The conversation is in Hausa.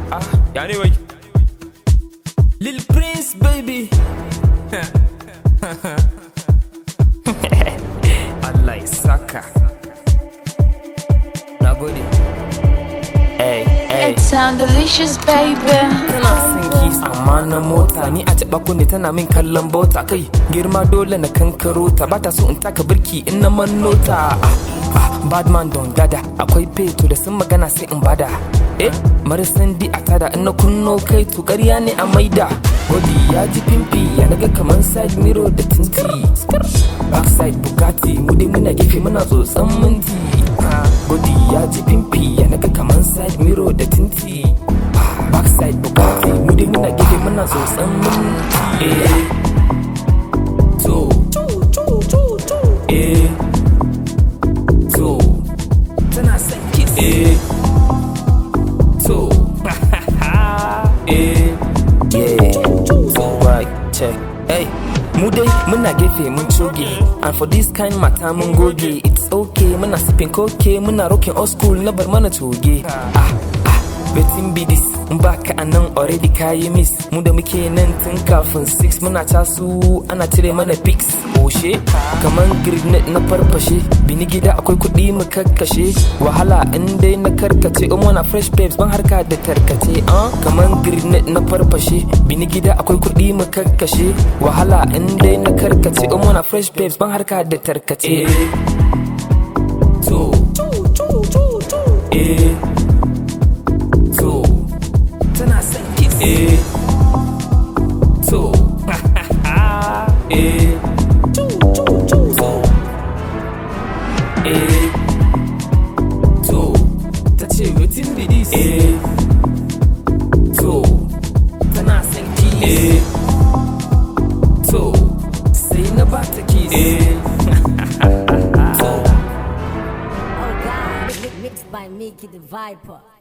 ah ya ne wai Lil Prince baby Allah ya saka na gode hey hey It sound delicious, baby. tana son kis amma na mota ni a taɓa kunne tana min kallon bota kai girma dole na kankaro ta bata so in taka birki in na manno ta ah, ah, badman don gada akwai feto da sun magana sai in bada eh marasan di a tada in na kunno kai to ƙarya ne a maida body ya ji pimpi ya naga kaman side mirror da tinti backside bugatti mu dai muna gefe muna tsotsan minti Ah, body ya ji pimpi ya naga kaman side mirror da tinti backside bugatti mu dai muna gefe muna tsotsan minti eh to eh to tana son kiss eh to eh yeah so right check hey mu dai muna gefe mun coge and for this kind mata mun goge it's okay muna sipping koke muna rocking old school na bar mana toge ah ah betin bidis in baka a nan already kayi miss mu da muke nan tun kafin 6 muna tasu ana cire mana pics oshe kaman grenade na farfashe bini gida akwai kuɗi mu kakkashe wahala in dai na karkace in wana fresh babes ban harka da tarkace ah kaman grenade na farfashe bini gida akwai kuɗi mu kakkashe wahala in dai na karkace in wana fresh babes ban harka da tarkace to eh to tana son kiss eh to eh to eh to ta ce wetin be this eh to tana son kiss eh to sai na ba ta kiss eh Oh God, mixed by Mickey the Viper.